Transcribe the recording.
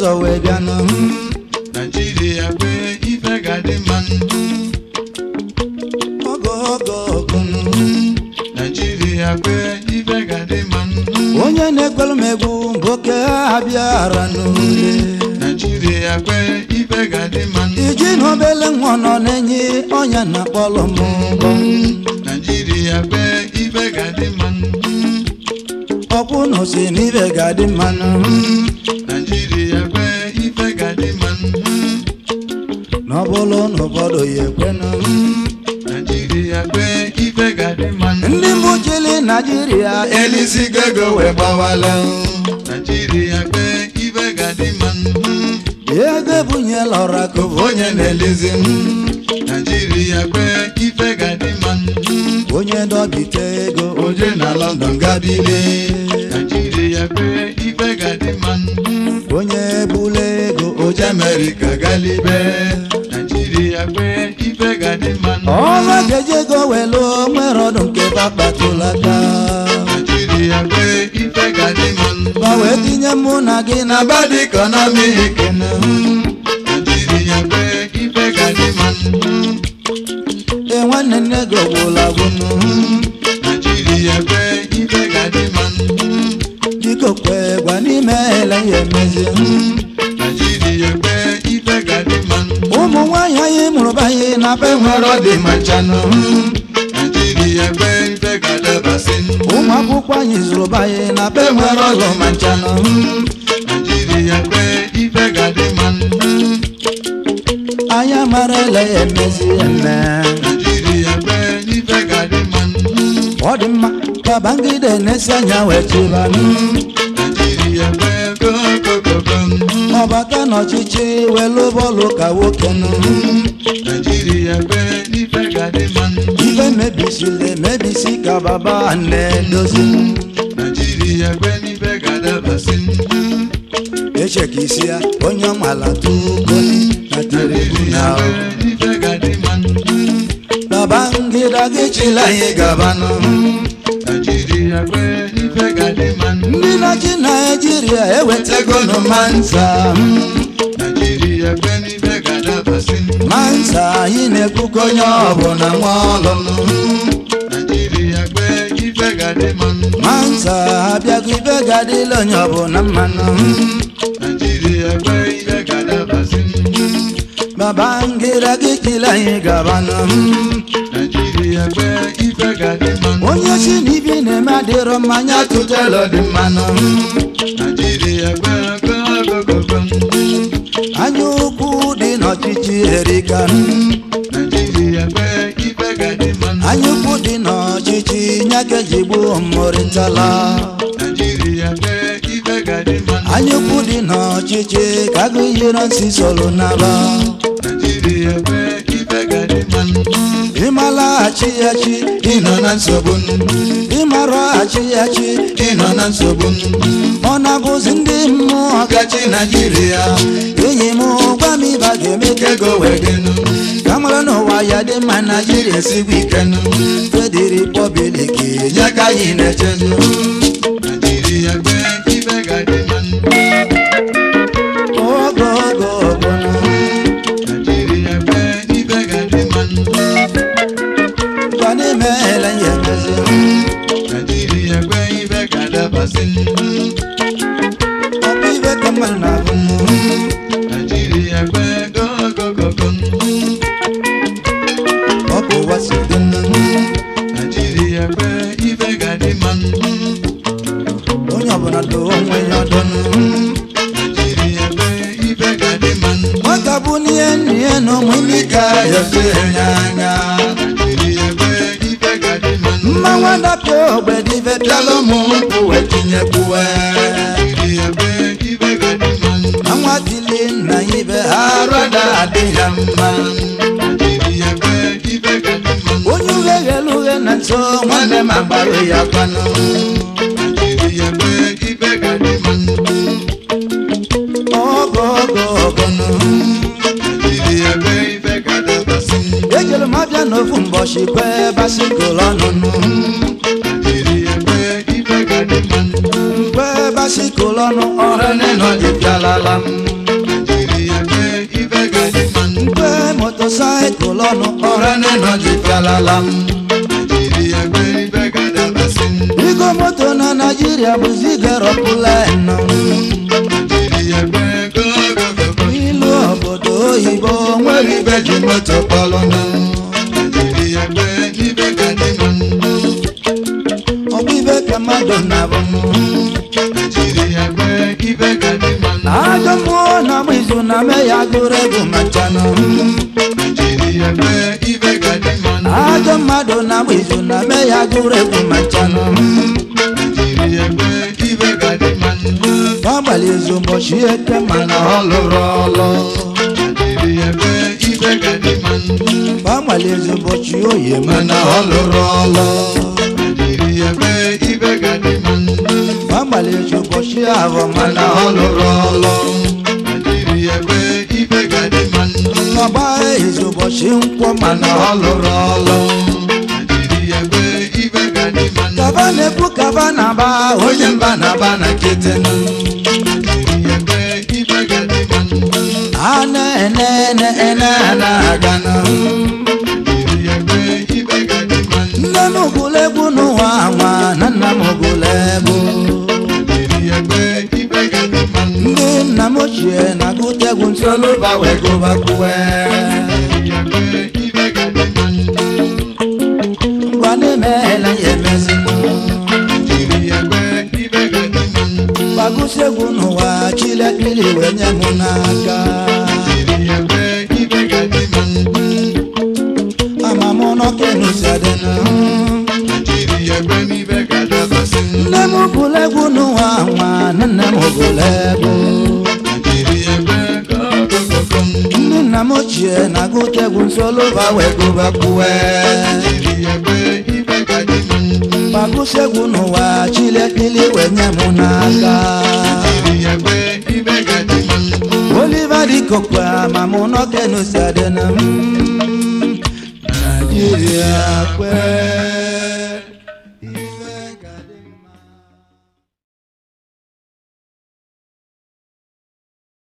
ụzọ wee bịanụ naijiria kwe ife ga-adị mma ogo ogo ogo naijiria kwe ife ga-adị mma onye na-ekwelu m egwu bụ oke ha bịara n'ule naijiria kwe ife ga-adị mma iji na obele nwa nọ na-enye ọnya na kpọlọ m ụgbọ naijiria kwe ife ga-adị mma ọkwụ na osi n'ibe ga-adị mmanụ naijiria kwe ife ga-adị mma na ọ bụrụ na ụfọdụ ya ekwenụ naijiria kwe ife ga-adị mma ndị mbụ chili naijiria elisigo ego wee gbawala naijiria kwe ife ga-adị mma ego ebunyela ọra ka onye na-elezi m naijiria kwe ife ga-adị mma onye dọbite ego oje na london gabile naijiria kwe ife ga-adị mma onye bula ego oje amerịka galibe naijiria kwe ife ga-adị mma ọrụ ga-eji ego welu nwere ọdụ nke bakpatụlata naijiria kwe ife ga-adị mma ma wee tinye mụ na gị na na bad economic naijiria kwe ife ga-adị mma e nwanne nne gị ọgwụla gwụnụ naijiria kwe ife ga-adị mma biko kwe gwa n'ime ele ya emezi naijiria kwe ife ga-adị mma ụmụ nwaanyị anyị mụrụ banye na be nwere ọ dị ma nchanụ naijiria kwe ife ga-adabasị ụmụ akwụkwọ anyị zụrụ banye na be nwere ọlụ ma nchanụ naijiria kwe ife ga-adị mma anyị amara ele ya emezi eme naijiria kwe ife ga-adị mma ọ dị mma ka bangide na-esi anya wee chibanụ naijiria kwe kokokoko ọbata n'ọchịchị welu bọọlụ ka nwoke nụ naijiria kwe ife ga-adị mma ife mebisili emebisi ka baba na-edozi naijiria kwe ife ga-adabasị echeka isi ya onye ọmala tugoli na naijiria tribunal kwe ife ga-adị mma babangida gị chila anyị gabanụ naijiria kwe ife ga-adị mma ndị na-achị naijiria ewetago nụ mansa naijiria kwe ife ga-adabasị mansa anyị na-ekwukọ onye ọbụla nwa ọlụlụ naijiria kwe ife ga-adị mma mansa abịago ibe ga-adịla onye ọbụla mmanụ naijiria kwe ife ga-adabasị babangida gị chila anyị gabanụ naijiria kwe ife ga-adị mma onye si n'ibi na-eme adịrọ mmanya tụtelu dị mmanụ naijiria kwe kokokoko anya ukwu dị n'ọchịchị erika naijiria kwe ife ga-adị mma anya ukwu dị n'ọchịchị nyakejigbu mmụrịtala naijiria kwe ife ga-adị mma anya ukwu dị n'ọchịchị ka agụ yiro nsi soro naba naijiria kwe ife ga-adị mma ịmalaghachi ya chi ịnọ na nsogbu ịmaraghachi ya chi ịnọ na nsogbu ọ na-abụzi ndị mmụọ ọgachi naijiria enyi m gwa m ịba ga-eme ka ego wee dị wedenu ka mara n'ụwa ya dị mma naijiria esigbo ikenu fediri pọblik ya ka anyị na-echezu naijiria kwe ife ga-adị mma ogo ogo ogo naijiria kwe ife ga-adị mma gwa n'ime ele ya emezi naijiria kwe ife ga-adabasị ọ bụ ibe ka mmadụ na-agụ naijiria kwe kokokoko ọ bụ ụwa si dị naijiria kwe ife ga-adị mma onye ọbụla do onwe ya ọdụ naijiria kwe ife ga-adị mma nwata bụ n'ihe n'ihe na ụmụ imi ka ya fe ya anya naijiria kwe ife ga-adị mma mma nwadapịa ogbe dị ife pịala ụmụ nkwụ wee tinyekwuwe naijiria kwe ife ga-adị mma na nwa tili nna ya ibe ha rada adị ya mma naijiria kwe ife ga-adị mma onye ughe ghelu ughe na nso nwanne m agbarụ ya kwanụ naijiria kwe ife ga-adị mma ogo ogo ogo nụ naijiria kwe ife ga-adabasị ejere m abịa n'ofu mbọchị kwe basikụl ọnụnụ naijiria kwe ife ga-adị mma kwe basikụl ọnụ ọrụ nọ dị bịalala m nwanne nọ ji fialala m Naijiria gbe ibe ga-adabasị Igo moto na Naịjirịa bụzi garopụla nọ Naijiria gbe gogogogo ilu obodo oyibo nwere ibe ji moto kpọlụ nọ Naijiria gbe ibe ga-adị mma ọbịbe ka mmadụ na-abụ Naijiria gbe ibe ga-adị mma ajọ mmụọ na agba izu na me ya gụrụ egwu machanụ Naijiria gbe ibe ga-adị mma ajọ mmadụ na agba izu na me ya gụrụ egwu machanụ Naijiria gbe ibe ga-adị mma gbagbali izu ụbọchị eke mana ọ lụrụ ọlụ Naijiria gbe ibe ga-adị mma gbagbali izu ụbọchị oyi mana ọ lụrụ ọlụ Naijiria gbe ibe ga-adị mma gbagbali izu ụbọchị ahụ mana ọ lụrụ ọlụ Naijiria gbe ibe ga-adị mma ọgba izu ụbọchị nkwọ mana ọ lụrụ ọlụ Naijiria gbe ibe ga-adị mma kaba na-ekwu kaba na-aba onye mba na-aba na nkịtị Naijiria gbe ibe ga-adị mma a na-ene ene ene na-aga na Naijiria gbe ibe ga-adị mma nne m gụrụ egwu n'ụwa nwa na nna m gụrụ egwu Naijiria gbe ibe ga-adị mma ndị nna m ochie na-agụta egwu ntolụba wee gụbakwuwe Naijiria gbe ibe ga-adị mma ngwa na-emeela ya emezi Naijiria gbe ibe ga-adị mma gbagụsi egwu n'ụwa chilekiri wee nye m n'aka Naijiria gbe ibe ga-adị mma ama m n'ọkenu si adịna Naijiria gbe ibe ga-adabasị nne m gụrụ egwu n'ụwa nwa na nne m gụrụ egwu Naijiria gbe gogogogo ndị nna m ochie na-agụta egwu nsoluba wee gụbakwuwe Naijiria gbe ibe ga-adị mma gbagụsi egwu n'ụwa chilekiri wee nye m n'aka Naijiria gbe ibe ga-adị mma oliva dịkokwa ma mụ n'ọkenu si adịna m